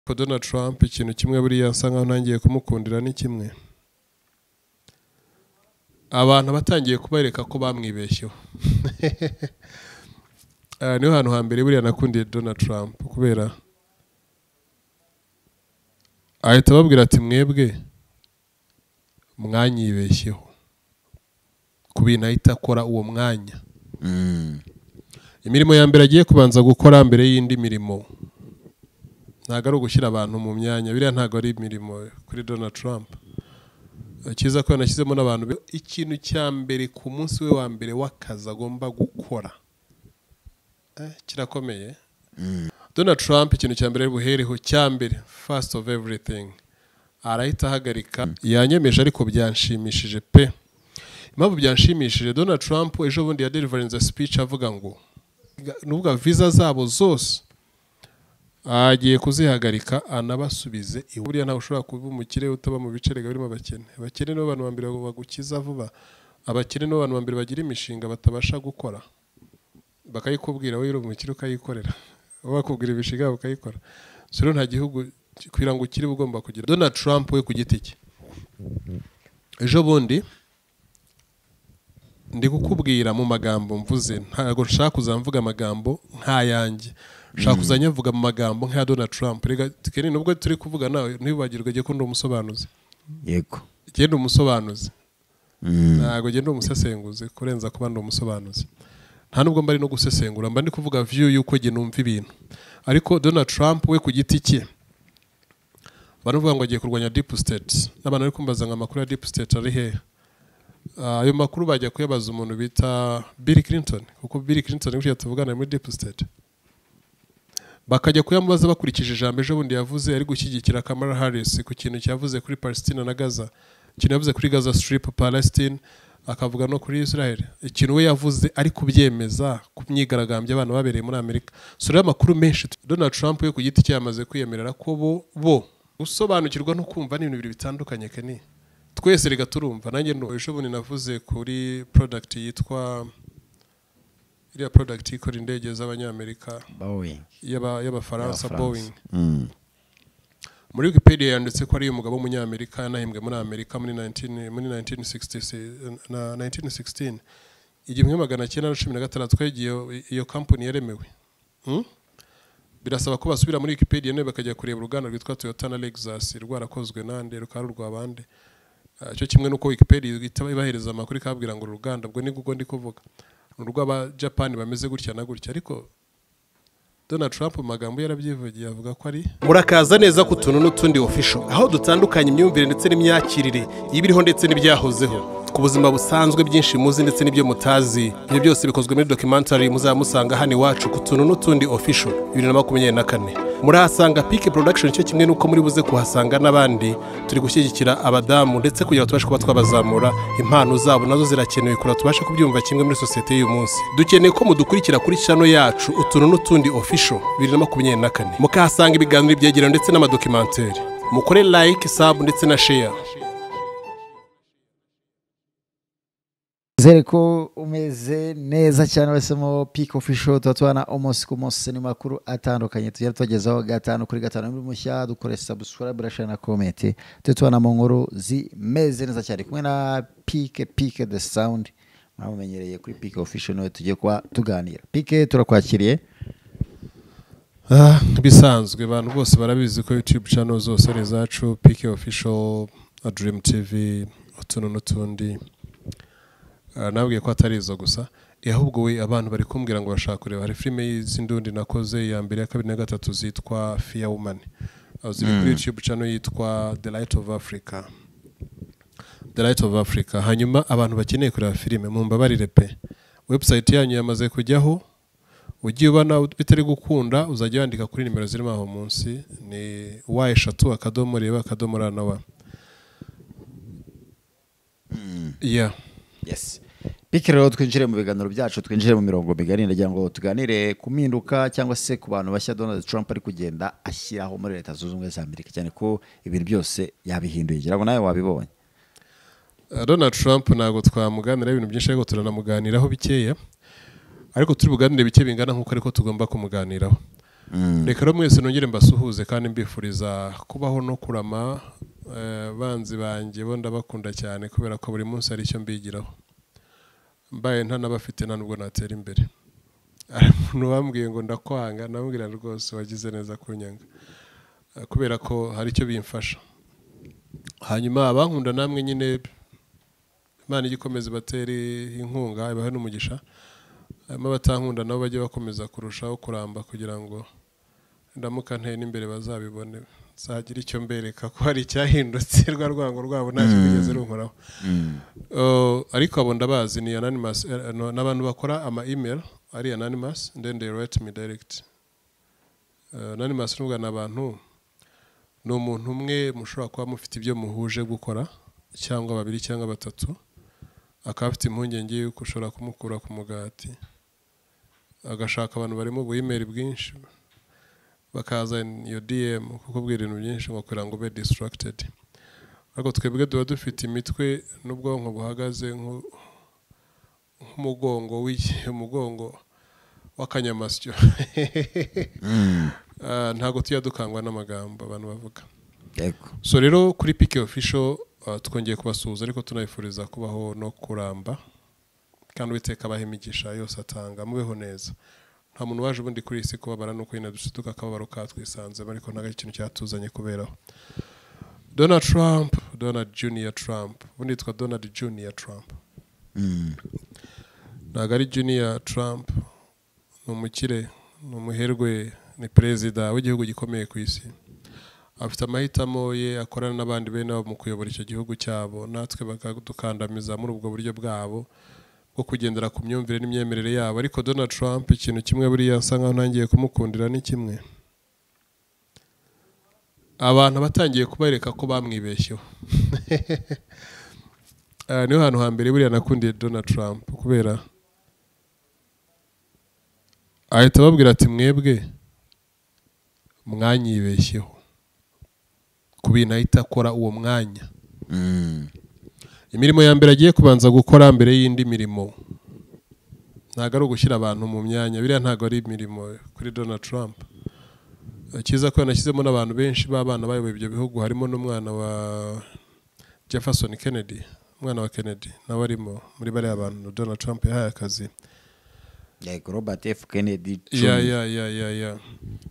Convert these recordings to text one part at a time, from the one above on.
Ariko Donald Trump ikintu kimwe buriya asa nkaho ntangiye kumukundira ni kimwe abantu batangiye kubereka ko bamwibeshyeho Ah, niho hantu hambere buriya nakundiye Donald Trump kubera ahita ababwira ati mwebwe mwanyibeshyeho ku bintu ahita akora uwo mwanya imirimo ya mbere agiye kubanza gukora mbere y'indi mirimo ntabwo ari ugushyira abantu mu myanya biriya ntabwo ari imirimo kuri Donald Trump cyiza ko yanashyizemo n'abantu be- ikintu cya mbere ku munsi we wa mbere w'akazi agomba gukora Eh, kirakomeye Donald Trump ikintu cya mbere ari buhereho cya mbere first of everything arahita ahagarika yanyemeje ariko byanshimishije pe impamvu byanshimishije Donald Trump ejo bundi yaderivarinze speech avuga ngo nuvuga visa zabo zose agiye kuzihagarika anabasubize iwe buriya ntawe ushobora kuba umukire utaba mu bice erega birimo abakene abakene nibo bantu ba mbere bagukiza vuba abakene nibo bantu ba mbere bagira imishinga batabasha gukora bakayikubwira wowe uri umukire ukayikorera wowe bakubwira imishinga yabo ukayikora so rero nta gihugu kugira ngo ukire uba ugomba kugira Donald Trump we ku giti cye ejo bundi ndi kukubwira mu magambo mvuze ntabwo nshaka kuzamvuga amagambo nk'ayanjye nshaka kuzajya mvuga mu magambo nk'aya Donald Trump rega Kenny, nubwo turi kuvuga nawe ntibibagirwe jye ko ndi umusobanuzi yego jye ndi umusobanuzi ntabwo jye ndi umusesenguzi kurenza kuba ndi umusobanuzi nta nubwo mba ari no gusesengura mba ndi kuvuga view y'uko jye numva ibintu ariko Donald Trump we ku giti cye baravuga ngo agiye kurwanya deep state n'abantu bari kumbaza ngo amakuru ya deep state ari hehe Ah, ayo makuru bajya kuyabaza umuntu bita Bill Clinton kuko Bill Clinton niwe tuvugana muri deep state bakajya kuyamubaza bakurikije ijambo ejo bundi yavuze ari gushyigikira Kamala Harris ku kintu cyavuze kuri Palestine na Gaza ikintu yavuze kuri Gaza Strip Palestine akavuga no kuri Israel ikintu we yavuze ari kubyemeza ku myigaragambyo abantu babereye muri Amerika so rero amakuru menshi Donald Trump we ku giti cye yamaze kwiyemerera ko bo bo gusobanukirwa no kumva ni ibintu bibiri bitandukanye Kenny twese rega turumva nanjye ndu- ejo bundi navuze kuri product yitwa iriya product ikora indege z'abanyamerika bawingi y'aba- y'abafaransa Y'abafaransa. boeing muri wikipedia yanditse ko ari umugabo w'umunyamerika yanahembwe muri amerika muri 19 muri 1960 na 1916 igihumbi kimwe magana cyenda na cumi na gatandatu ko igihe iyo- iyo kampani yaremewe Hmm? birasaba ko basubira muri wikipedia none bakajya kureba uruganda rwitwa toyota na lexus rwarakozwe nande rukaba rurwa bande Ah, cyo kimwe n'uko wikipedia ihita ibahereza amakuru ikababwira ngo uru ruganda ubwo ni ubwo ndi kuvuga ni urw'abajapani bameze gutya na gutya ariko Donald Trump mu magambo ye yarabyivugiye avuga ko ari murakaza neza ku tuntu n'utundi official aho dutandukanye imyumvire ndetse n'imyakirire y'ibiriho ndetse n'ibyahozeho ku buzima busanzwe byinshi muzi ndetse n'ibyo mutazi ibyo byose bikozwe muri documentary muzaba musanga hano iwacu ku tuntu n'utundi official bibiri na makumyabiri na kane murahasanga Peak Production cyo kimwe n'uko muri buze kuhasanga n'abandi turi gushyigikira abadamu ndetse kugira ngo tubashe kuba twabazamura impano zabo nazo zirakenewe kugira ngo tubashe kubyumva kimwe muri sosiyete y'uyu munsi dukeneye ko mudukurikira kuri channel yacu utuntu n'utundi official bibiri na makumyabiri na kane mukahasanga ibiganiro byegerano ndetse n'amadokimenteri mukore like sub ndetse na share Zere ko umeze neza cyane wahisemo piki ofisho tuba tubana umunsi ku munsi ni makuru atandukanye tugera tubagezaho gatanu kuri gatanu muri mushya dukore sabusikarabe rashara na komenti tujya tubana mu nkuru zimeze neza cyane kumwe na pike pike de sawundi mwamumenyereye kuri pike ofisho niwe tugiye kuba tuganira pike turakwakiriye Ah, bisanzwe abantu bose barabizi ko youtube channel zose ari izacu pk official dream tv utuntu n'utundi Ah, nabwiye ko atari izo gusa Eh, ahubwo we abantu bari kumbwira ngo bashaka kureba hari filime z'indundi nakoze ya mbere ya kabiri na gatatu zitwa fear woman Ah, ziri kuri youtube channel yitwa the light of africa the light of africa hanyuma abantu bakeneye kureba filime mumbabarire pe website yanyu yamaze kujyaho ugiye ubona bitari gukunda uzajya wandika kuri nimero zirimo aho munsi ni wa eshatu akadomo reba akadomo ra na wa yeah Yes. Piki rero twinjire mu biganiro byacu twinjire mu mirongo migari ndagira ngo tuganire ku mpinduka cyangwa se ku bantu bashya Donald Trump ari kugenda ashyiraho muri leta zunze ubumwe za Amerika cyane ko ibintu byose yabihinduye ngira ngo nawe wabibonye Uh, Donald Trump ntabwo twamuganiraho ibintu byinshi ariko turanamuganiraho bikeya ariko turi buganire bike bingana nk'uko ariko tugomba kumuganiraho reka rero mwese nongere mbasuhuze kandi mbifuriza kubaho no kurama eh, banzi banjye bo ndabakunda cyane kubera ko buri munsi hari icyo mbigiraho mbaye ntanabafite nta nubwo natera imbere hari umuntu wambwiye ngo ndakwanga namubwira rwose wagize neza kunyanga Eh, kubera ko hari icyo bimfasha hanyuma abankunda namwe nyine imana igikomeza ibatere inkunga ibahe n'umugisha hanyuma abatankunda nabo bajye bakomeza kurushaho kuramba kugira ngo ndamuka nteye n'imbere bazabibone nzagire icyo mbereka ko hari icyahindutse rwa rwango rwabo ntacyo rwigeze runkoraho Uh, ariko abo ndabazi ni anonymous eh, eh, ni abantu bakora ama email ari anonymous then they write me direct Eh, anonymous nubwo ni abantu ni umuntu umwe mushobora kuba mufite ibyo muhuje gukora cyangwa babiri cyangwa batatu akaba afite impungenge y'uko ushobora kumukura ku mugati agashaka abantu barimo ubuyimeri bwinshi bakaza iyo dm kukubwira ibintu byinshi ngo kugira ngo ube distracted ariko twebwe tuba dufite imitwe n'ubwonko buhagaze nko- nk'umugongo w'iki- umugongo w'akanyamasyo Ah, ntabwo tujya dukangwa n'amagambo abantu bavuga yego so rero kuri pike ofisho twongeye kubasuhuza ariko tunabifuriza kubaho no kuramba kandi uwiteka abaha imigisha yose atanga mubeho neza nta muntu waje ubundi kuri iyi si kubabara nuko nyine dushiduka akababaro katwisanzemo ariko ntabwo ari ikintu cyatuzanye kuberaho donald trump donald junior trump ubundi yitwa donald junior trump Mm. ntabwo ari junior trump ni umukire ni umuherwe ni perezida w'igihugu gikomeye ku isi afite amahitamo ye akorana n'abandi bene bo mu kuyobora icyo gihugu cyabo natwe bakadukandamiza muri ubwo buryo bwabo bwo kugendera ku myumvire n'imyemerere yabo ariko donald trump ikintu kimwe buriya nsa nkaho ntangiye kumukundira ni kimwe abantu batangiye kubereka ko bamwibeshyeho Ah, niho hantu hambere buriya nakundiye donald trump kubera ahita ababwira ati mwebwe mwanyibeshyeho ku bintu ahita akora uwo mwanya Mm. imirimo ya mbere agiye kubanza gukora mbere y'indi mirimo ntabwo ari ugushyira abantu mu myanya biriya ntabwo ari imirimo kuri donald trump cyiza ko yanashyizemo n'abantu benshi b'abana bayoboye ibyo bihugu harimo n'umwana wa jefferson kennedy umwana wa kennedy nawe arimo muri bariya bantu donald trump yahaye akazi yego robert f kennedy ya Jr. ya ya ya ya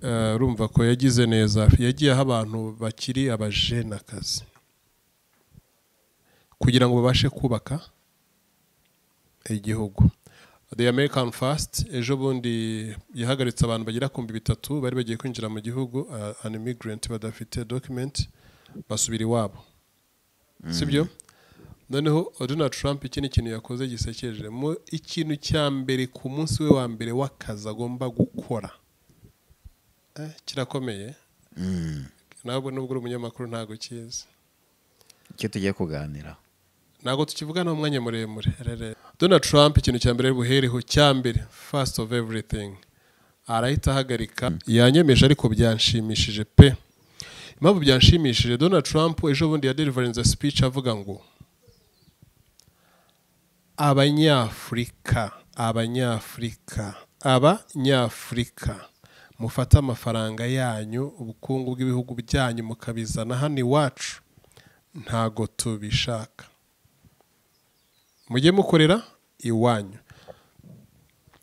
Eh, urumva ko yagize neza yagiye aho abantu bakiri abajene akazi kugira ngo babashe kubaka igihugu the american fast ejo bundi yahagaritse abantu bagera ku bihumbi bitatu bari bagiye kwinjira mu gihugu uh, an immigrant badafite document basubira iwabo sibyo noneho donald trump iki ni ikintu yakoze gisekeje mu ikintu cya mbere ku munsi we wa mbere w'akazi agomba gukora eh, kirakomeye Mm. nabwo nubwo uri umunyamakuru ntabwo ukizi icyo tugiye kuganira ntabwo tukivugana umwanya muremure rere. donald trump ikintu cya mbere buhereho cya mbere first of everything arahita ahagarika yanyemeje ariko byanshimishije pe impamvu byanshimishije donald trump ejo bundi yaderivarinze speech avuga ngo abanyafurika abanyafurika abanyafurika mufate amafaranga yanyu ubukungu bw'ibihugu byanyu mukabizana hano iwacu ntago tubishaka mujye mukorera iwanyu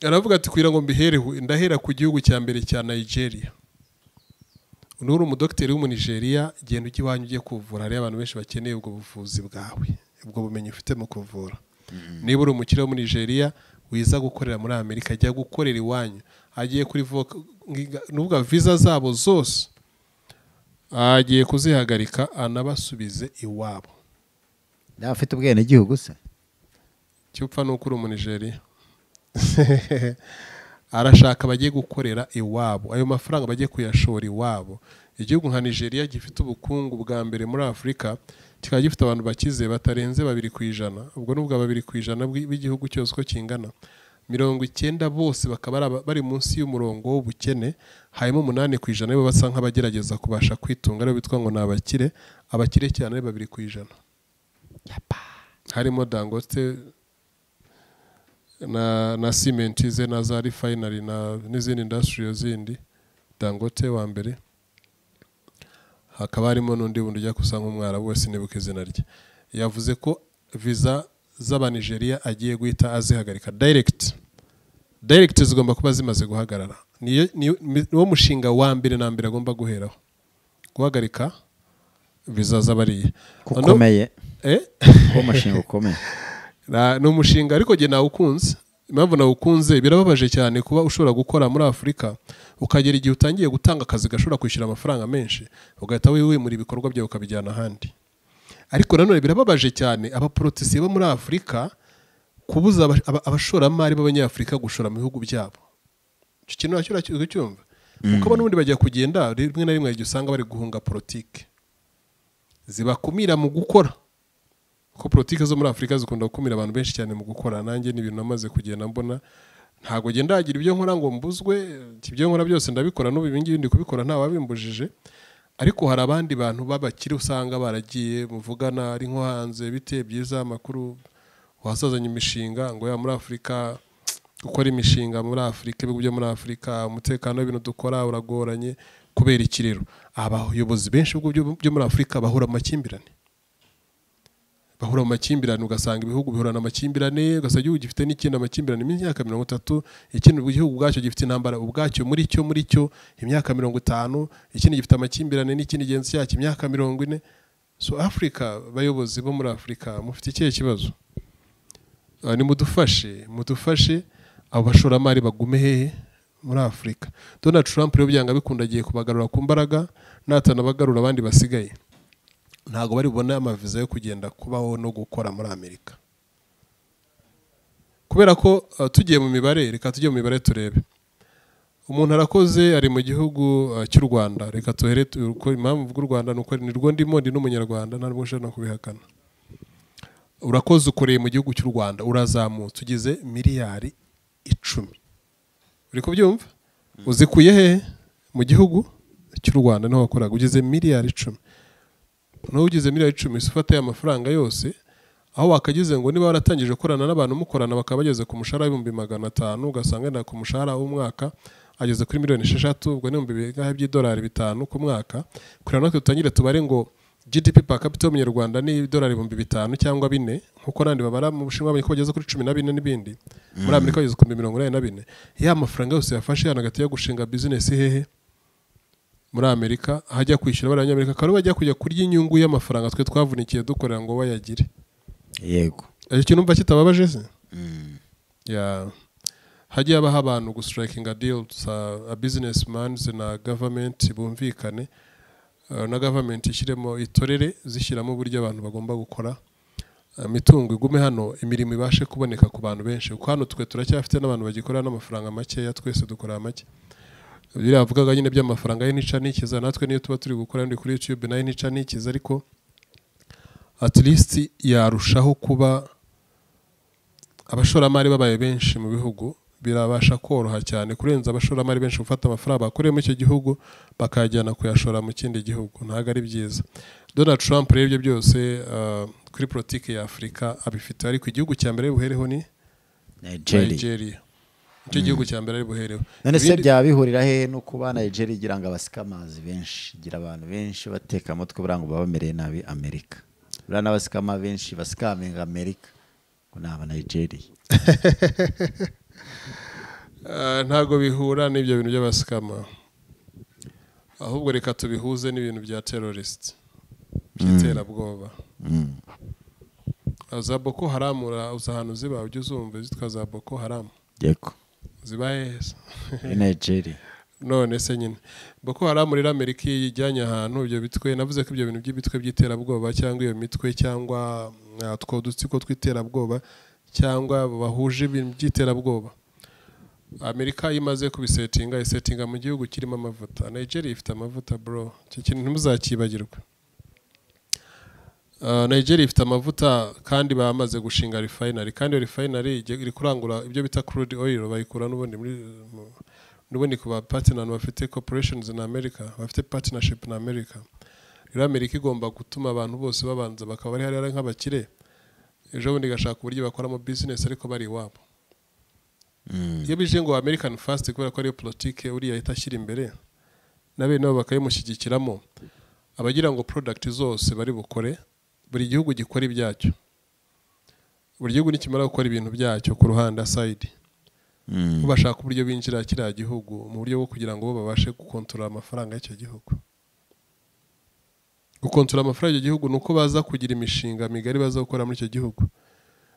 aravuga ati kugira ngo mbihereho ndahera ku gihugu cya mbere cya nigeria uno uri umudogiteri w'umunigeriya genda ujya iwanyu ugiye kuvura hariyo abantu benshi bakeneye ubwo buvuzi bwawe ubwo bumenyi ufite mu kuvura niba uri umukire wo muri nigeria wiza gukorera muri amerika ajya gukorera iwanyu agiye kuri voka nuvuga viza zabo zose agiye kuzihagarika anabasubize iwabo yaba afite ubwenegihugu se cyupfa ni uko uri umunigeriya arashaka bagiye gukorera iwabo ayo mafaranga bagiye kuyashora iwabo igihugu nka nigeria gifite ubukungu bwa mbere muri afurika kikaba gifite abantu bakize batarenze babiri ku ijana ubwo ni ubwa babiri ku ijana bw'i- bw'igihugu cyose uko kingana mirongo icyenda bose bakaba ari aba- bari munsi y'umurongo w'ubukene hanyuma umunani ku ijana nibo basa nk'abagerageza kubasha kwitunga aribo bitwa ngo ni abakire abakire cyane ari babiri ku ijana harimo dangote na na simenti ze na za refinery na n'izindi indasitiriyo zindi dangote wa mbere hakaba harimo n'undi wundi ujya gusa nk'umwarabu wese nibuka izina rye yavuze ko viza z'abanigeriya agiye guhita azihagarika dayiregiti dayiregiti zigomba kuba zimaze guhagarara Niyo- niyo- niwo mushinga wa mbere na mbere agomba guheraho guhagarika viza z'abariya Noneho- kukomeye Eh? uwo mushinga ukomeye Na- ni umushinga ariko njye nawukunze impamvu nawukunze birababaje cyane kuba ushobora gukora muri afurika ukagera igihe utangiye gutanga akazi gashobora kwishyura amafaranga menshi ugahita wimura ibikorwa byawe ukabijyana ahandi ariko nanone birababaje cyane abaporotisiye bo muri afurika kubuza aba- aba- abashoramari b'abanyafurika gushora mu bihugu byabo icyo kintu nacyo uracyumva kuko n'ubundi bajya kugenda rimwe na rimwe igihe usanga bari guhunga politiki zibakumira mu gukora ko politiki zo muri afurika zikunda gukumira abantu benshi cyane mu gukora nanjye ni ibintu namaze kugenda mbona ntabwo ngenda hagira ibyo nkora ngo mbuzwe ibyo nkora byose ndabikora n'ubu ibi ngibi ndi kubikora nta wabimbujije ariko hari abandi bantu b'abakire usanga baragiye muvugana ari nko hanze bite byiza amakuru wasazanye imishinga ngo ya muri afurika gukora imishinga muri afurika ibihugu byo muri afurika umutekano w'ibintu dukora uragoranye kubera iki rero abayobozi benshi b'ibihugu byo- byo muri afurika bahura mu makimbirane bahura mu makimbirane ugasanga ibihugu bihorana amakimbirane ugasanga igihugu gifite n'ikindi amakimbirane y'imyaka mirongo itatu ikindi igihugu ubwacyo gifite intambara ubwacyo muri cyo muri cyo imyaka mirongo itanu ikindi gifite amakimbirane n'ikindi genzi cyacyo imyaka mirongo ine so afurika abayobozi bo muri afurika mufite ikihe kibazo Ah, nimudufashe mudufashe abo bashoramari bagume hehe muri afurika donald trump rero byanga bikunda agiye kubagarura ku mbaraga natanabagarura abandi basigaye ntabwo bari bubone amaviza yo kugenda kubaho no gukora muri amerika kubera ko uh, tugiye mu mibare reka tujye mu mibare turebe umuntu arakoze ari mu gihugu uh, cy'u rwanda reka tuhere tu- ko impamvu bw'u rwanda ni uko ni rwo ndimo ndi n'umunyarwanda ntabwo nshobora no kubihakana urakoze ukoreye mu gihugu cy'u rwanda urazamutse ugize miliyari icumi uri kubyumva uzikuye hehe mu gihugu cy'u rwanda niho wakoraga ugize miliyari icumi nawe ugize miliyari icumi se ufata ya mafaranga yose aho wakagize ngo niba waratangije gukorana n'abantu mukorana bakaba bageze ku mushahara w'ibihumbi magana atanu ugasanga yenda ku mushahara w'umwaka ageze kuri miliyoni esheshatu ubwo n'ibihumbi bingahe by'idolari bitanu ku mwaka kugira ngo natwe dutangire tubare ngo GDP per capita y'umunyarwanda ni idolari ibihumbi bitanu cyangwa bine nk'uko n'abandi babara mu bushinwa ko bageze kuri cumi na bine n'ibindi muri amerika bageze ku bihumbi mirongo inani na bine ya mafaranga yose yafashe hano hagati yo gushinga bizinesi hehe muri amerika aho ajya kwishyura abari abanyamerika akaba aribo bajya kujya kurya inyungu y'amafaranga twe twavunikiye dukorera ngo bayagire yego icyo kintu umva kitababaje se Ya. hajye habaho abantu gusitarakinga deals a business mans na government bumvikane uh, na government ishyiremo itorere zishyiramo uburyo abantu bagomba gukora imitungo igume hano imirimo ibashe kuboneka ku bantu benshi kuko hano twe turacyafite n'abantu bagikora n'amafaranga makeya twese dukora make biriya bavugaga nyine by'amafaranga y'inica n'ikiza natwe niyo tuba turi gukora ndi kuri youtube nayo inica n'ikiza ariko at least yarushaho kuba abashoramari babaye benshi mu bihugu birabasha koroha cyane kurenza abashoramari benshi gufata amafaranga bakoreye muri icyo gihugu bakayajyana kuyashora mu kindi gihugu ntabwo ari byiza donald trump rero ibyo byose uh, kuri politiki ya afurika abifite ariko igihugu cya mbere buhereho ni nigeria nigeria nicyo gihugu cya mbere ari buhereho none se Ibindi- byaba bihurira hehe no kuba nigeria igira ngo abasike amazi benshi igira abantu benshi bateka amutwe buriya ngo baba bamereye nabi amerika buriya n'abasikama benshi basikamenga amerika ngo ni aba nigeria Ah, ntabwo bihura n'ibyo bintu by'abasikama ahubwo reka tubihuze n'ibintu bya terrorisite by'iterabwoba Mm. za boko haramu uza ahantu ziba ujya uzumva zitwa za boko haramu yego ziba heza muri nigeria none se nyine boko haramu rero amerika iyo iyijyanye ahantu ibyo bitwe navuze ko ibyo bintu by'ibitwe by'iterabwoba cyangwa iyo mitwe cyangwa ah, two dutsiko tw'iterabwoba cyangwa bahuje ibintu by'iterabwoba amerika iyo imaze kubisetinga isetinga mu gihugu kirimo amavuta nigeria ifite amavuta bro icyo kintu ntimuzakibagirwe Uh, nigeria ifite amavuta kandi bamaze gushinga refinery kandi iyo refinery ijya- iri kurangura ibyo bita crude oil bayikura n'ubundi muri mu- n'ubundi ku ba partner bafite corporations in america bafite partnership na america rero amerika igomba gutuma abantu bose babanza bakaba bari hariya nk'abakire ejo bundi igashaka uburyo bakoramo business ariko bari iwabo Mm. iyo bije ngo american fast kubera ko ariyo politike uriya ahita ashyira imbere na bene nabo bakayimushyigikiramo abagira ngo porodagiti zose bari bukore buri gihugu gikora ibyacyo buri gihugu nikimara gukora ibintu byacyo ku ruhande asayidi bo bashaka uburyo binjira kiriya gihugu mu buryo bwo kugira ngo bo babashe gukontorora amafaranga y'icyo gihugu gukontorora amafaranga y'icyo gihugu ni uko baza kugira imishinga migari baza gukora muri icyo gihugu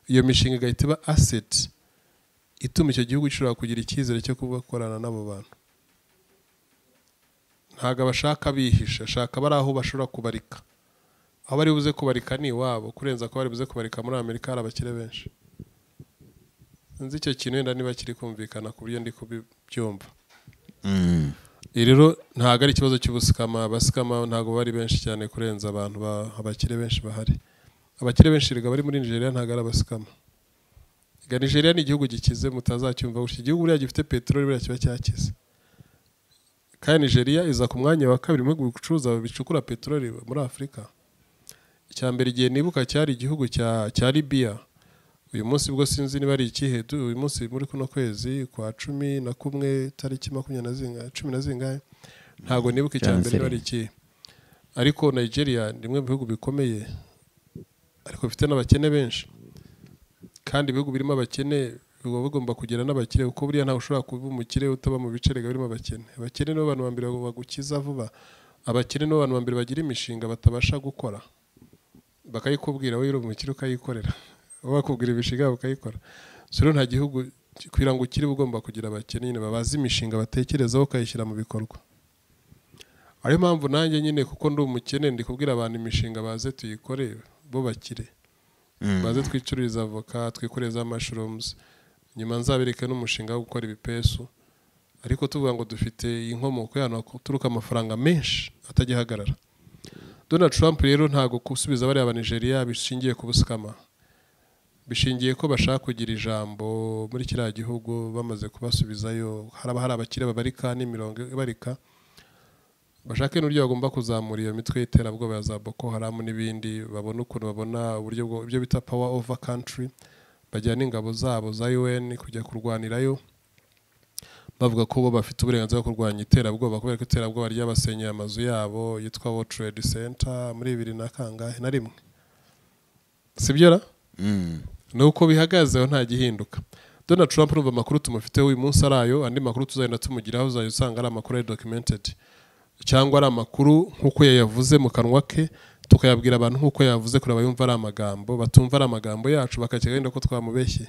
iyo mishinga igahita iba aseti ituma icyo gihugu gishobora kugira icyizere cyo gukorana n'abo bantu ntabwo abashaka bihisha ashaka bari aho bashobora kubarika aho bari buze kubarika ni iwabo kurenza ko bari buze kubarika muri amerika hari abakire benshi nzi icyo kintu wenda niba kiri kumvikana ku buryo ndi kubyumva rero ntabwo ari ikibazo cy'ubusikama abasikama ntabwo bari benshi cyane kurenza abantu abakire benshi bahari abakire benshi rega bari muri nigeria ntabwo ari abasikama nigeria ni igihugu gikize mutazacyumva gusa igihugu buriya gifite peteroli buriya kiba cyakize kandi nigeria iza ku mwanya wa kabiri mu bihugu bicuruza bicukura peteroli muri afurika icya mbere igihe nibuka cyari igihugu cya libiya uyu munsi bwo sinzi niba ari ikihe uyu munsi muri kuno kwezi kwa cumi na kumwe tariki makumyabiri na cumi na zingahe ntabwo nibuka icya mbere niba ari ikihe ariko nigeria ni bimwe mu bihugu bikomeye ariko bifite n'abakene benshi kandi ibihugu birimo abakene biba bigomba kugira n'abakire kuko buriya ntawe ushobora kuba umukire utaba mu bice rega birimo abakene abakene nibo bantu ba mbere bagukiza vuba abakene nibo bantu ba mbere bagira imishinga batabasha gukora bakayikubwira wowe uri umukire ukayikorera wowe bakubwira imishinga yabo ukayikora rero nta gihugu kugira ngo ukire ugomba kugira abakene nyine babaze imishinga batekerezaho ukayishyira mu bikorwa ariyo mpamvu nanjye nyine kuko ndi umukene ndi kubwira abantu imishinga baze tuyikore bo bakire baze twicururiza avoka twikoreza amashurumu nyuma nzabereke n'umushinga wo gukora ibipesu ariko tuvuga ngo dufite inkomoko y'ahantu haturuka amafaranga menshi atagihagarara Donald Trump rero ntabwo gusubiza bariya ba nigeria bishingiye ku busikama bishingiye ko bashaka kugira ijambo muri kiriya gihugu bamaze kubasubizayo haraba hari abakire babarika n'imirongo ibarika bashake n'uburyo bagomba kuzamura iyo mitwe y'iterabwoba ya za boko haramu n'ibindi babona ukuntu babona uburyo ibyo bita power over country bajyana ingabo zabo za un kujya kurwanirayo bavuga ko bo bafite uburenganzira bwo kurwanya iterabwoba kubera ko iterabwoba ryabasenyeye amazu yabo yitwa world trade center muri bibiri na kangahe na rimwe sibyo ra ni uko bihagazeho nta gihinduka donald trump numva amakuru tumufiteho uyu munsi ari ayo andi makuru tuzagenda tumugiraho uzajya usanga ari amakuru ya documented cyangwa ari amakuru nk'uko yayavuze mu kanwa ke tukayabwira abantu nk'uko yavuze kure abayumva ari amagambo batumva ari amagambo yacu bakakigenda ko twamubeshye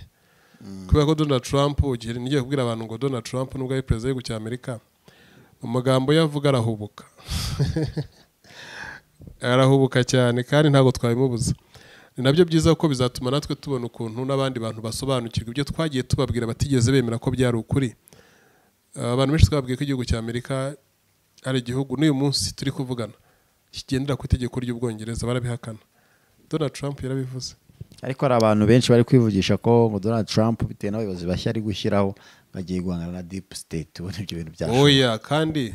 kubera ko donald trump igihe ngiye kubwira abantu ngo donald trump nubwo ari perezida w'igihugu cya amerika amagambo ye avuga arahubuka arahubuka cyane kandi ntabwo twabimubuza ni nabyo byiza ko bizatuma natwe tubona ukuntu n'abandi bantu basobanukirwa ibyo twagiye tubabwira batigeze bemera ko byari ukuri abantu benshi twababwiye ko igihugu cya amerika hari igihugu n'uyu munsi turi kuvugana kigendera ku itegeko ry'ubwongereza barabihakana donald trump yarabivuze ariko hari abantu benshi bari kwivugisha ko ngo donald trump bitewe n'abayobozi bashya ari gushyiraho bagiye guhangana na deep state ubu nibyo bintu byacu oya kandi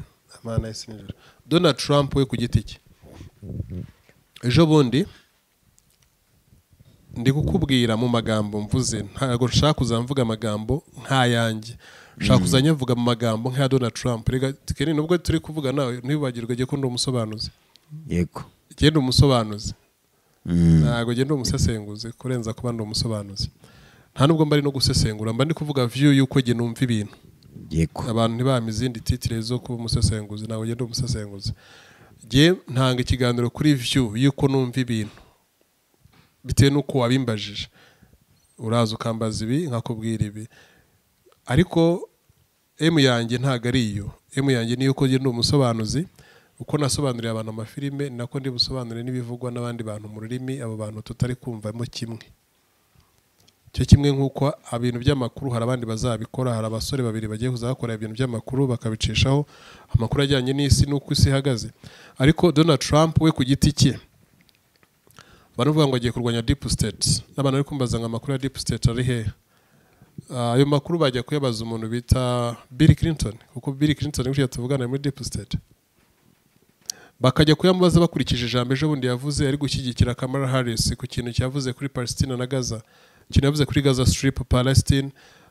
donald trump we ku giti cye ejo bundi ndi kukubwira mu magambo mvuze ntabwo nshaka kuzamvuga amagambo nk'ayanjye nshaka kuzajya mvuga mu magambo nk'aya donald trump reka kenshi nubwo turi kuvuga nawe ntibibagirwe ko ndi umusobanuzi yego genda umusobanuzi ntabwo genda umusesenguzi kurenza kuba ndi umusobanuzi nta nubwo mba ari no gusesengura mba ndi kuvuga view y'uko njye numva ibintu yego abantu ntibahame izindi titire zo kuba umusesenguzi ntabwo genda umusesenguzi njye ntanga ikiganiro kuri view y'uko numva ibintu bitewe n'uko wabimbajije uraza ukambaza ibi nkakubwira ibi ariko emu yanjye ntabwo ari iyo emu yanjye niyo uko ndi umusobanuzi uko nasobanuriye abantu amafilime nako ndi busobanure n'ibivugwa n'abandi bantu mu rurimi abo bantu tutari kumvamo kimwe cyo kimwe nk'uko ibintu by'amakuru hari abandi bazabikora hari abasore babiri bagiye kuzakora ibintu by'amakuru bakabicishaho amakuru ajyanye n'isi n'uko isi ihagaze ariko donald trump we ku giti cye baravuga ngo agiye kurwanya deep state n'abantu bari kumbaza ngo amakuru ya deep state ari hehe ayo makuru bajya kuyabaza umuntu bita Bill Clinton kuko Bill Clinton gutya tuvugana muri deep state bakajya kuyamubaza bakurikije ijambo ejo bundi yavuze ari gushyigikira Kamala Harris ku kintu cyavuze kuri Palestine na Gaza ikintu yavuze kuri Gaza Strip Palestine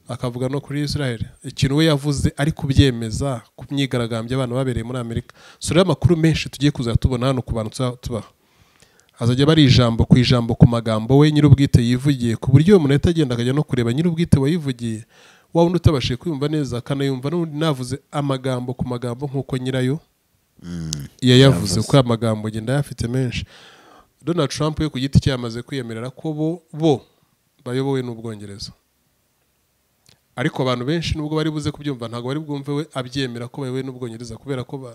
akavuga no kuri israel ikintu we yavuze ari kubyemeza ku myigaragambyo abantu babereye muri amerika so rero amakuru menshi tugiye kuza tubona hano ku bantu tuza- tubaha azajya aba ari ijambo ku ijambo ku magambo we nyir'ubwite yivugiye ku buryo umuntu ahita agenda akajya no kureba nyir'ubwite wayivugiye wa wundi utabashije kwiyumva neza akanayumva n'ubundi navuze amagambo ku magambo nk'uko nyirayo yayavuze kuko aya magambo ngenda ayafite menshi donald trump we ku giti cye yamaze kwiyemerera ko bo bo bayobowe n'ubwongereza ariko abantu benshi nubwo bari buze kubyumva ntabwo bari bwumve we abyemera ko bayobowe n'ubwongereza kubera ko ba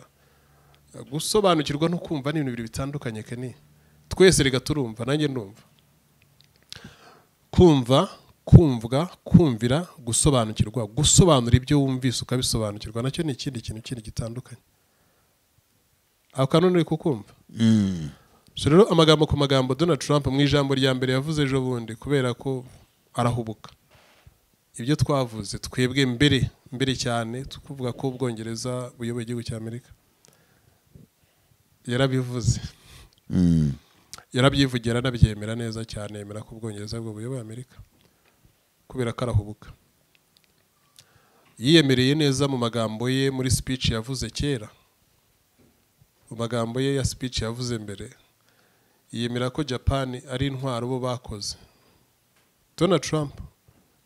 gusobanukirwa no kumva ni ibintu bibiri bitandukanye keni twese reka turumva nanjye ndumva kumva kumvwa kumvira gusobanukirwa gusobanura ibyo wumvise ukabisobanukirwa nacyo ni ikindi kintu kindi gitandukanye ako kantu ni kukumva Mm. so rero amagambo ku magambo donald trump mu ijambo rya mbere yavuze ejo bundi kubera ko arahubuka ibyo twavuze twebwe mbere mbere cyane tukuvuga ko ubwongereza buyoboye igihugu cya amerika yarabivuze Mm. yarabyivugira anabyemera neza cyane yemera ko ubwongereza bwo buyoboye amerika kubera ko arahubuka yiyemereye neza mu magambo ye muri speech yavuze kera mu magambo ye ya speech yavuze mbere yiyemera ko japan ari intwaro bo bakoze donald trump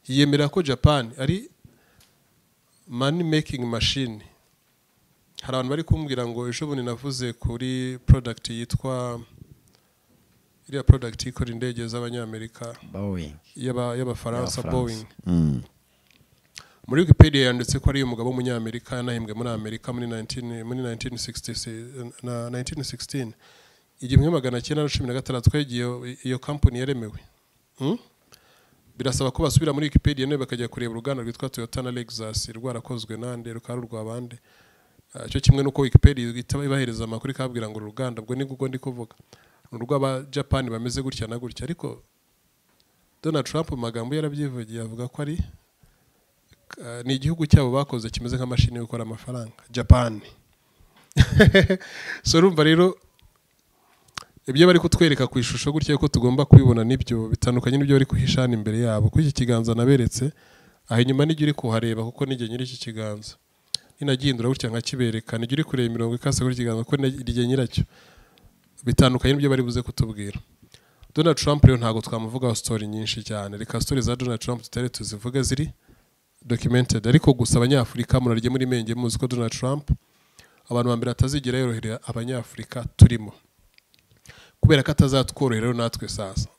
yiyemera ko japan ari money making machine hari abantu bari kumbwira ngo ejo bundi navuze kuri product yitwa iriya product ikora indege z'abanyamerika Boeing. y'aba- y'abafaransa Y'abafaransa. boeing Mm. muri wikipedia yanditse ko ari umugabo w'umunyamerika yanahembwe muri amerika muri 19 muri 1960 na 1916 igihumbi kimwe magana cyenda na cumi na gatandatu twari igihe iyo- iyo kampani yaremewe Hmm? birasaba ko basubira muri wikipedia none bakajya kureba uruganda rwitwa toyota na lexus rwarakozwe nande rukaba rurwa bande Ah, cyo kimwe n'uko wikipedia ihita ibahereza amakuru ikababwira ngo uru ruganda ubwo ni ubwo ndi kuvuga ni urw'abajapani bameze gutya na gutya ariko donald trump mu magambo ye yarabyivugiye avuga ko ari eh, ni igihugu cyabo bakoze kimeze nka mashini yo gukora amafaranga japan so urumva rero ibyo bari kutwereka ku ishusho gutya yuko tugomba kubibona nibyo bitandukanye n'ibyo bari kuhisha hano imbere yabo kuko iki kiganza naberetse aha inyuma nijya uri kuhareba kuko nijye nyiri iki kiganza ninagihindura gutya nkakibereka nijya uri kureba imirongo ikase kuri iki kiganza kuko nijye nyiracyo bitandukanye n'ibyo bari buze kutubwira donald trump rero ntabwo twamuvugaho sitori nyinshi cyane reka sitori za donald trump tutari tuzivuge ziri documented ariko gusa abanyafurika murarye muri menge muzi ko donald trump abantu ba mbere atazigera yorohera abanyafurika turimo kubera ko atazatworohera rero natwe sasa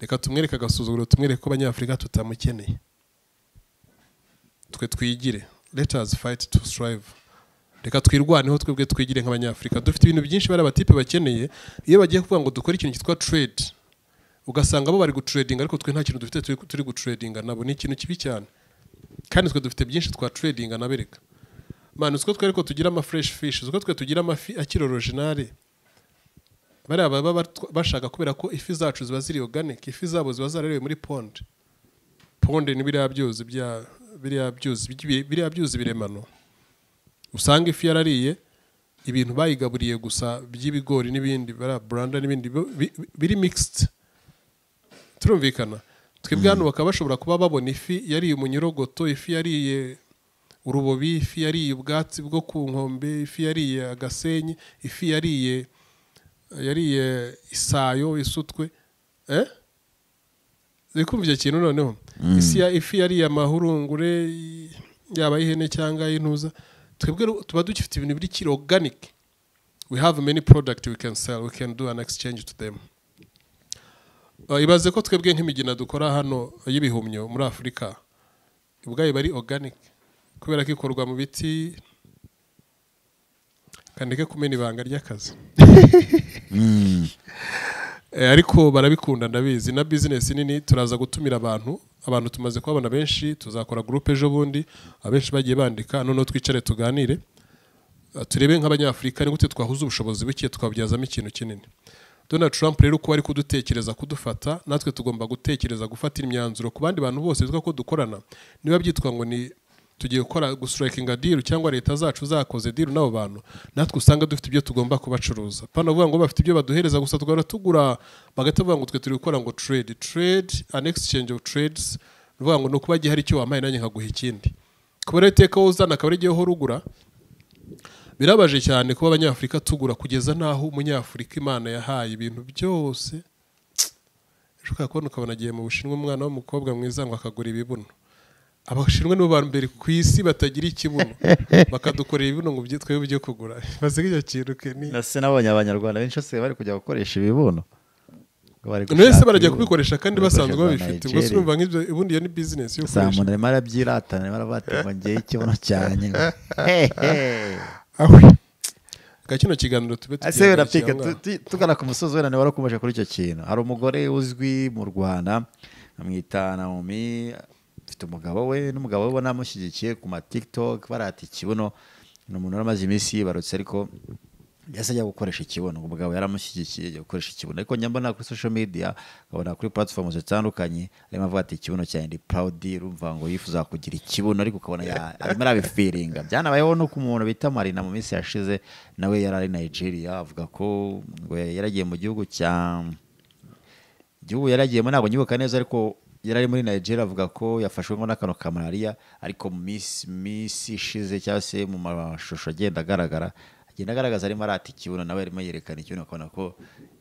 reka tumwereke agasuzuguro tumwereke ko abanyafurika tutamukeneye twe twigire let us fight to strive reka twirwaneho twebwe twigire nk'abanyafurika dufite ibintu byinshi bari abatipe bakeneye iyo bagiye kuvuga ngo dukore ikintu cyitwa trade ugasanga bo bari guturedinga ariko twe nta kintu dufite turi- turi guturedinga nabo ni ikintu kibi cyane kandi twe dufite byinshi twa turedinga nabereka mani utwo twe ariko tugira ama fresh fish utwo twe tugira amafi akiri originale bariya baba batw- bashaka kubera ko ifi zacu ziba ziri organic ifi zabo ziba zararewe muri pond pond ni biriya byuzi bya biriya byuzi by'i- biriya byuzi biremano usanga ifi yarariye ibintu bayigaburiye gusa by'ibigori n'ibindi bariya buranda n'ibindi bi- bi- biri mixed turumvikana twebwe hano bakaba bashobora kuba babona ifi yariye umunyorogoto ifi yariye urubobi ifi yariye ubwatsi bwo ku nkombe ifi yariye agasenyi ifi yariye yariye isayo isutwe eh? uri kumva icyo kintu noneho isi ya ifi yariye amahurungure y- yaba ay'ihene cyangwa ay'intuza twebwe ru- tuba dufite ibintu biri kiri organic we have many product we can sell we can do an exchange to them Uh, ibaze ko twebwe nk'imigina dukora hano y'ibihumyo muri afurika ubwayo iba ari organic kubera ko ikorwa mu biti kandike kumena ibanga ry'akazi Mm. Eh, ariko barabikunda ndabizi na bizinesi nini turaza gutumira abantu abantu tumaze kubabona benshi tuzakora gurupe ejo bundi abenshi bagiye bandika noneho twicare tuganire Ah, turebe nk'abanyafurika ni gute twahuza ubushobozi buke tukabubyazamo ikintu kinini donald trump rero kuba ari kudutekereza kudufata natwe tugomba gutekereza gufata imyanzuro ku bandi bantu bose bitwa ko dukorana niba byitwa ngo ni tugiye gukora gusurakinga diru cyangwa leta zacu zakoze diru n'abo bantu natwe usanga dufite ibyo tugomba kubacuruza pana bavuga ngo bafite ibyo baduhereza gusa tugahora tugura bagahita bavuga ngo twe turi gukora ngo trade trade an exchange of trades ni bivuga ngo ni ukuba hari icyo wampaye nanjye nkaguha ikindi kuba rero iteka wowe uzana akaba ari igihe uhora ugura birabaje cyane kuba abanyafurika tugura kugeza n'aho umunyafurika imana yahaye ibintu byose ejo ukaba kubona ukabona agiye mu bushinwa umwana w'umukobwa mwiza ngo akagura ibibuno abashinwa nibo ba mbere ku isi batagira ikibuno bakadukorera ibibuno ngo byi- twebwe ibyo kugura basiga icyo kintu ke ni nasi nabonye abanyarwanda benshi basigaye bari kujya gukoresha ibibuno Ngo bari none se gushaka barajya ibibuno. kubikoresha kandi Bari basanzwe gukoresha babifite za ubwo si Nigeria. urumva nk'ibyo ubundi iyo ni bizinesi yo saa gukoresha muntu arimo arabyiratana arimo arabatira ngo ngewe ikibuno cyanjye aho ka kino kiganiro tube ese wenda tugihagarikira pika aho ngaho. tugana ku musozi wenda niba warakomeje kuri icyo kintu hari umugore uzwi mu rwanda amwita naomi afite umugabo we n'umugabo we ubona amushyigikiye ku ma tiktok barata ikibuno ni umuntu wari umaze iminsi yibarutse ariko yahise ajya gukoresha ikibuno umugabo yaramushyigikiye ajya gukoresha ikibuno ariko njya mbona kuri social media nkabona kuri platform zitandukanye arimo avuga ati ikibuno cyanjye ndi proud urumva ngo yifuza kugira ikibuno ariko ukabona ya- arimo arabifiringa byanabayeho no ku muntu bita marina mu minsi yashize nawe yari ari nigeria avuga ko ngo yari agiye mu gihugu cya igihugu yari agiyemo ntabwo nyibuka neza ariko yari ari muri nigeria avuga ko yafashwe ngo n'akantu ka malariya ariko mu minsi minsi ishize cyangwa se mu mashusho agenda agaragara agenda agaragaza arimo arata ikibuno nawe arimo yerekana ikibuno akabona ko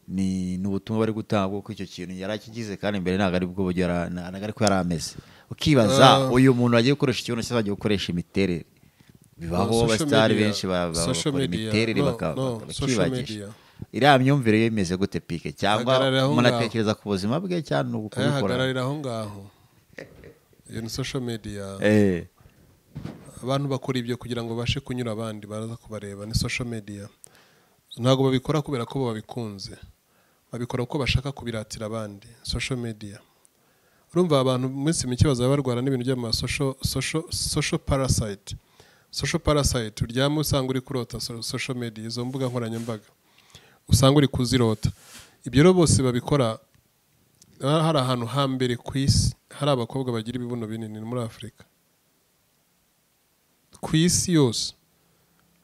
ni ni ubutumwa bari gutanga kuko icyo kintu yari akigize kandi mbere ntabwo ari bwo buryo yara- na- ntabwo ari ko yari ameze Ah. ukibaza uyu muntu wagiye gukoresha ikibuno cyangwa agiye gukoresha imiterere bibaho Social abasitari media, benshi ba- ba- social bakora media, imiterere no, baka- no, baka- social bakibagisha media. iriya myumvire yo imeze gute pike cyangwa Hagarara aho umuntu ngaho. atekereza ku buzima bwe cyangwa ni ukubikora ayahagararira aho ngaho iyo ni social media Eh, abantu bakora ibyo kugira ngo babashe kunyura abandi baraza kubareba ni social media ntabwo babikora kubera ko babikunze babikora kuko bashaka kubiratira abandi social media urumva abantu mu minsi mike bazaba barwara n'ibintu by'ama social- social social parasite social parasite uryama usanga uri kurota so- social media izo mbuga nkoranyambaga usanga uri kuzirota ibyo rero bose babikora ha- hari ahantu hambere ku isi hari abakobwa bagira ibibuno binini ni muri afurika ku isi yose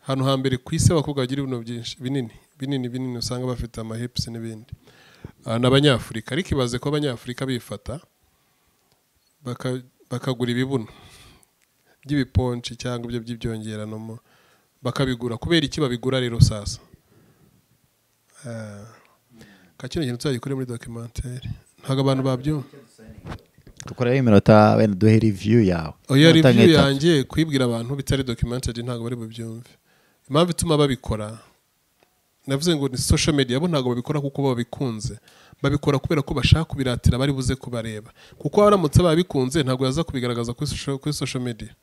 ahantu hambere ku isi abakobwa bagira ibintu byinshi binini binini binini usanga bafite amahipusi n'ibindi Ah, ni abanyafurika ariko ibaze ko abanyafurika bifata baka- bakagura ibibuno by'ibiponci cyangwa ibyo by'ibyongerano mu- bakabigura kubera iki babigura rero sasa Ah, ka kino kintu tuzagikore muri dokimantere ntabwo abantu babyumva dukoreho iminota wenda duhe riviyu yawe oya Iminota review nk'itatu. yanjye kwibwira abantu bitari documented ntabwo bari bubyumve impamvu ituma babikora navuze ngo ni social media bo ntabwo babikora kuko babikunze babikora kubera ko bashaka kubiratira bari buze kubareba kuko aramutse babikunze ntabwo yaza kubigaragaza kuri social, kuri social media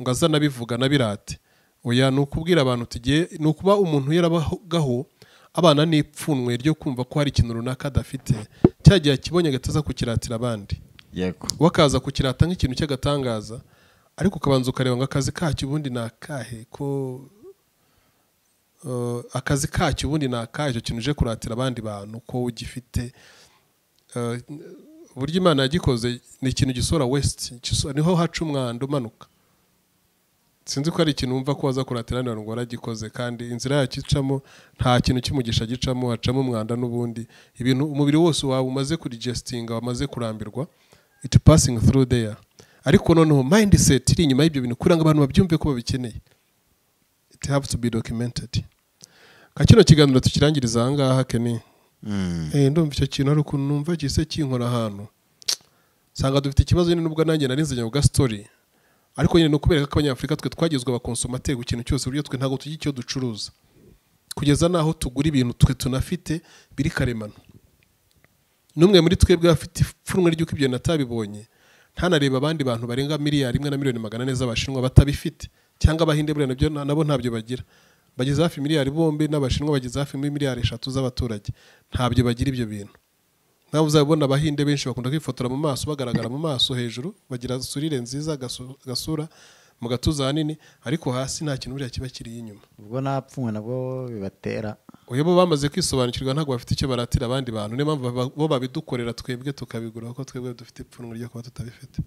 ngo aza anabivuga anabirate oya ni ukubwira abantu tugiye ni ukuba umuntu yarabagaho abana n'ipfunwe ryo kumva ko hari ikintu runaka adafite cya gihe akibonye agahita aza kukiratira abandi yego wakaza kukirata nk'ikintu cy'agatangaza ariko ukabanza ukareba ngo akazi kacyo ubundi ni akahe ko eh, akazi kacyo ubundi ni akahe icyo kintu uje kuratira abandi bantu ko ugifite Eh, uburyo imana yagikoze ni ikintu gisohora wesiti niho haca umwanda umanuka sinzi ko ari ikintu wumva ko waza kuratira abandi bantu ngo waragikoze kandi inzira yacyo icamo nta kintu cy'umugisha gicamo hacamo umwanda n'ubundi ibintu umubiri wose wawe umaze kurigestinga wamaze kurambirwa it passing through there ariko noneho mindset iri inyuma y'ibyo bintu kugira ngo abantu babyumve ko babikeneye it have to be documented ka kino kiganiro tukirangiriza aha ngaha keni Mm. Eh, ndumva icyo kintu ari ukuntu numva gise kinkora ahantu nsanga dufite ikibazo nyine n'ubwo nanjye nari nzanye bwa story ariko nyine ni ukubereka ko abanyafurika twe twagizwe abakonsomateri ku kintu cyose uburyo twe ntabwo tugira icyo ducuruza kugeza n'aho tugura ibintu twe tunafite biri karemano n'umwe muri twebwe afite ipfunwe ry'uko ibyo natabibonye ntanareba abandi bantu barenga miliyari imwe na miliyoni magana ane z'abashinwa batabifite cyangwa abahinde buriya nabyo na- nabo ntabyo bagira bageze hafi miliyari bombi n'abashinwa bageze hafi muri miliyari eshatu z'abaturage ntabyo bagira ibyo bintu nawe uzabibona abahinde benshi bakunda kwifotora mu maso bagaragara mu maso hejuru bagira surire nziza agasu- agasura mu gatuza hanini ariko hasi nta kintu buriya kiba kiriho inyuma ubwo napfunwe nabwo bibatera uyu bo bamaze kwisobanukirwa ntabwo bafite icyo baratira abandi bantu niyo mpamvu baba- bo babidukorera twebwe tukabigura kuko twebwe dufite ipfunwe ryo kuba tutabifite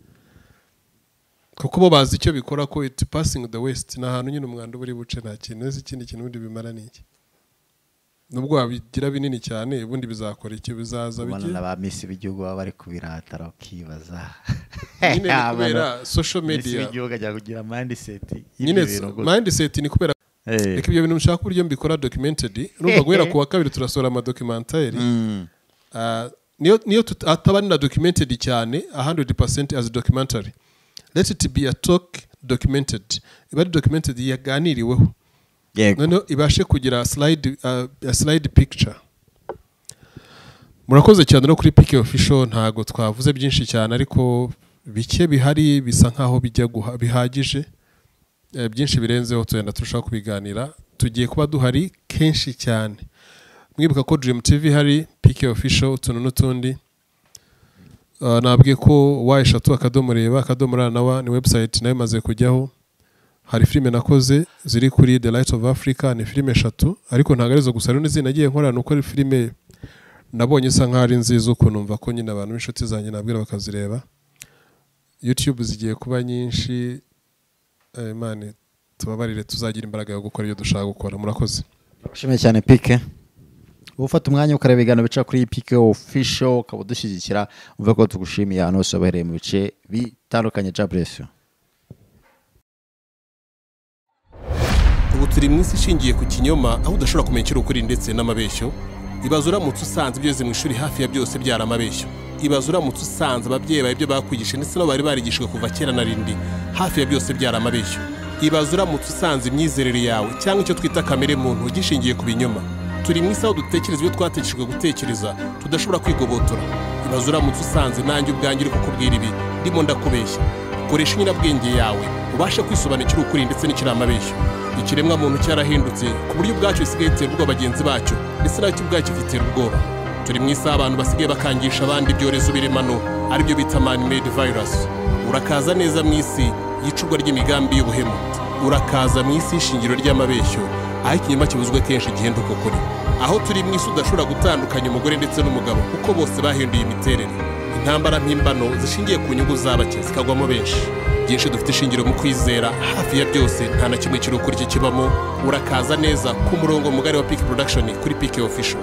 kuko bo bazi icyo bikora ko it passing the west ni ahantu nyine umwanda uba uri buce nta kintu ese ikindi kintu ubundi bimara ni iki nubwo wabigira binini cyane ubundi bizakora iki bizaza ubona bike na ba misi b'igihugu baba bari kubiratara ukibaza nyine ni kubera social misi media b'igihugu ajya kugira mindiseti nyine y'ibyo bintu gusa mindset ni kubera Eh. reka ibyo bintu mushaka uburyo mbikora documented urumva guhera ku wa kabiri turasohora amadocumentary Mm. Ah, niyo niyo tut- ataba ni na documented cyane 100% as documentary let it be a talk documented iba ari documented yaganiriweho yego noneho ibashe kugira slide, uh, slide picture murakoze cyane no kuri pike official ntago twavuze byinshi cyane ariko bike bihari bisa nkaho bijya guha- bihagije Eh, byinshi birenzeho tugenda turushaho kubiganira tugiye kuba duhari kenshi cyane mwibuka ko dream tv hari pike official utuntu n'utundi Uh, nabwiye ko wa eshatu akadomo reba akadomo ra na wa ni website nayo imaze kujyaho hari filime nakoze ziri kuri the light of africa ni filime eshatu ariko ntabwo arizo gusa hari n'izindi nagiye nkora ni uko ari filime nabonye isa nkaho ari nziza ukuntu numva ko nyine abantu b'inshuti zanjye nabwira bakazireba youtube zigiye kuba nyinshi Eh, imana tubabarire tuzagira imbaraga yo gukora ibyo dushaka gukora murakoze Ushimiye cyane pike uba ufata umwanya ukareba ibiganiro bica kuri pike ofisho ukaba udushyigikira uvuga ko tugushimiye ahantu hose wabahereye mu bice bitandukanye bya buresiyo ubu turi mu isi ishingiye ku kinyoma aho udashobora kumenya icyo ukuri ndetse n'amabeshyo ibaze uramutse usanze ibyo wize mu ishuri hafi ya byose byari amabeshyo ibaze uramutse usanze ababyeyi bawe ibyo bakwigishije ndetse nabo bari barigishijwe kuva kera na rindi hafi ya byose byari amabeshyo ibaze uramutse usanze imyizerere yawe cyangwa icyo twita kamere muntu gishingiye ku binyoma turi mu isi aho dutekereza ibyo twategeshejwe gutekereza tudashobora kwigobotora ibaze uramutse usanze nanjye ubwanjye uri kukubwira ibi ndimo ndakubeshya koresha inyurabwenge yawe ubashe kwisobanukira ukuri ndetse n'ikiri amabeshyo ikiremwa muntu cyarahindutse ku buryo ubwacyo gisigaye gitera ubwoba bagenzi bacyo ndetse nacyo ubwacyo gitera ubwoba turi mu isaha abantu basigaye bakangisha abandi ibyorezo biremano aribyo bita man made virus urakaza neza mu isi y'icurwa ry'imigambi y'ubuhemu urakaza mu isi y'ishingiro ry'amabeshyo aho ikinyoma kibuzwe kenshi igihenda uko kuri aho turi mu isi udashobora gutandukanya umugore ndetse n'umugabo kuko bose bahinduye imiterere intambara mpimbano zishingiye ku nyungu z'abake zikagwamo benshi byinshi dufite ishingiro mu kwizera hafi ya byose nta na kimwe kiri ukuri kikibamo urakaza neza ku murongo mugari wa piki production kuri piki official